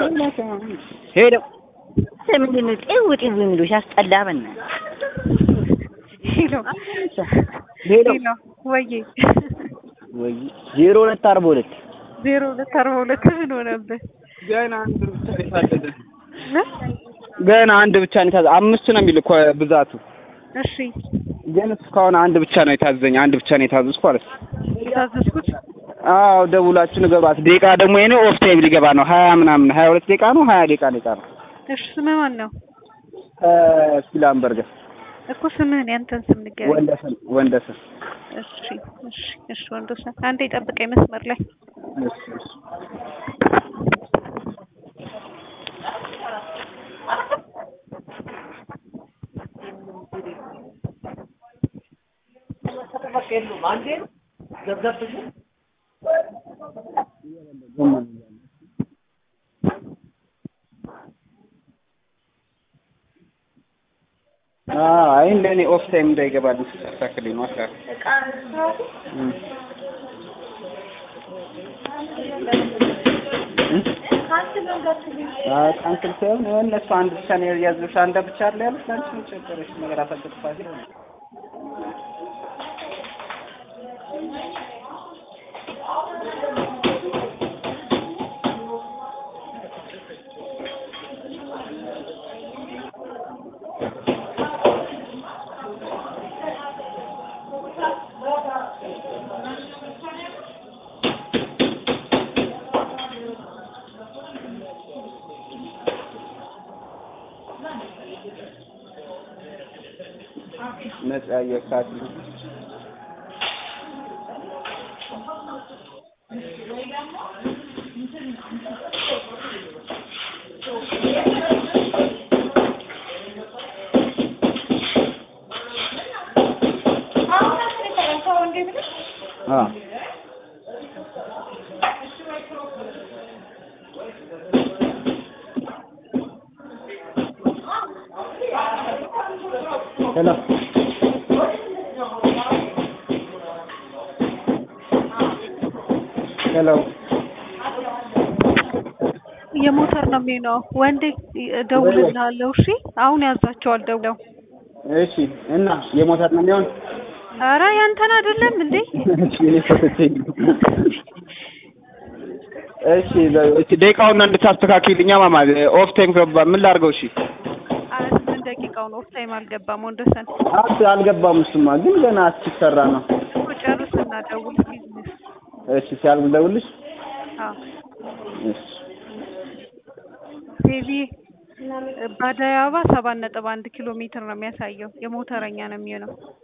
ሄደው ምንድን ነው ጤው ጤው የሚሉ ሲያስጠላ በእናትህ ሄሎ ሄሎ ሄሎ ወዬ ወይ ዜሮ ሁለት አርባ ሁለት ዜሮ ሁለት አርባ ሁለት ምን ሆነብህ? ገና አንድ ብቻ ነው የታዘዘ እ? ገና አንድ ብቻ ነው የታዘዘ አምስት ነው የሚል እኮ ብዛቱ እሺ ግን እስካሁን አንድ ብቻ ነው የታዘዘኝ አንድ ብቻ ነው የታዘዝኩ ማለት ነው የታዘዝኩት አዎ ደውላችሁ ንገሯት ደቂቃ ደግሞ የኔ ኦፍ ታይም ሊገባ ነው ሀያ ምናምን ሀያ ሁለት ደቂቃ ነው ሀያ ደቂቃ ደቂቃ ነው እሺ ስምህ ማን ነው? ከስፒላንበርገር እኮ ስምህን ያንተን ስም ንገረኝ። ወንደሰን ወንደሰን እሺ እሺ እሺ ወንዶሰን አንዴ ጠብቀኝ መስመር ላይ እሺ እሺ አይ እንደኔ ኦፍ ታይም እንዳይገባልኝ ስታስተካክልኝ ነው አካ ካንስል ሳይሆን እነሱ አንድ ብቻ ነው ያዘዙሽ አንድ ብቻ አለ ያሉት አንቺ ምን ቸገረሽ ነገር አሳጥፋት ነጻ የካት አ ሄሎ ሄሎ የሞተር ነው የሚሆነው። ወንዴ እደውልልሃለሁ። እሺ አሁን ያዛቸዋል ደውለው። እሺ እና የሞተር ነው የሚሆን ኧረ ያንተን አይደለም እንዴ? እሺ እኔ ፈተቼኝ እሺ እሺ ደቂቃውን እንድታስተካክልኛ ማማ ኦፍ ታይም ገባ ምን ላድርገው እሺ ኧረ ስምንት ደቂቃውን ኦፍ ታይም አልገባም ወንዶሰን። አት አልገባም እሱማ ግን ገና እስኪሰራ ነው እኮ ጨርስና ደውል ቢዝነስ እሺ ሲያልቅ ልደውልልሽ አዎ እሺ ሴቪ በአደይ አበባ ሰባት ነጥብ አንድ ኪሎ ሜትር ነው የሚያሳየው። የሞተረኛ ነው የሚሆነው።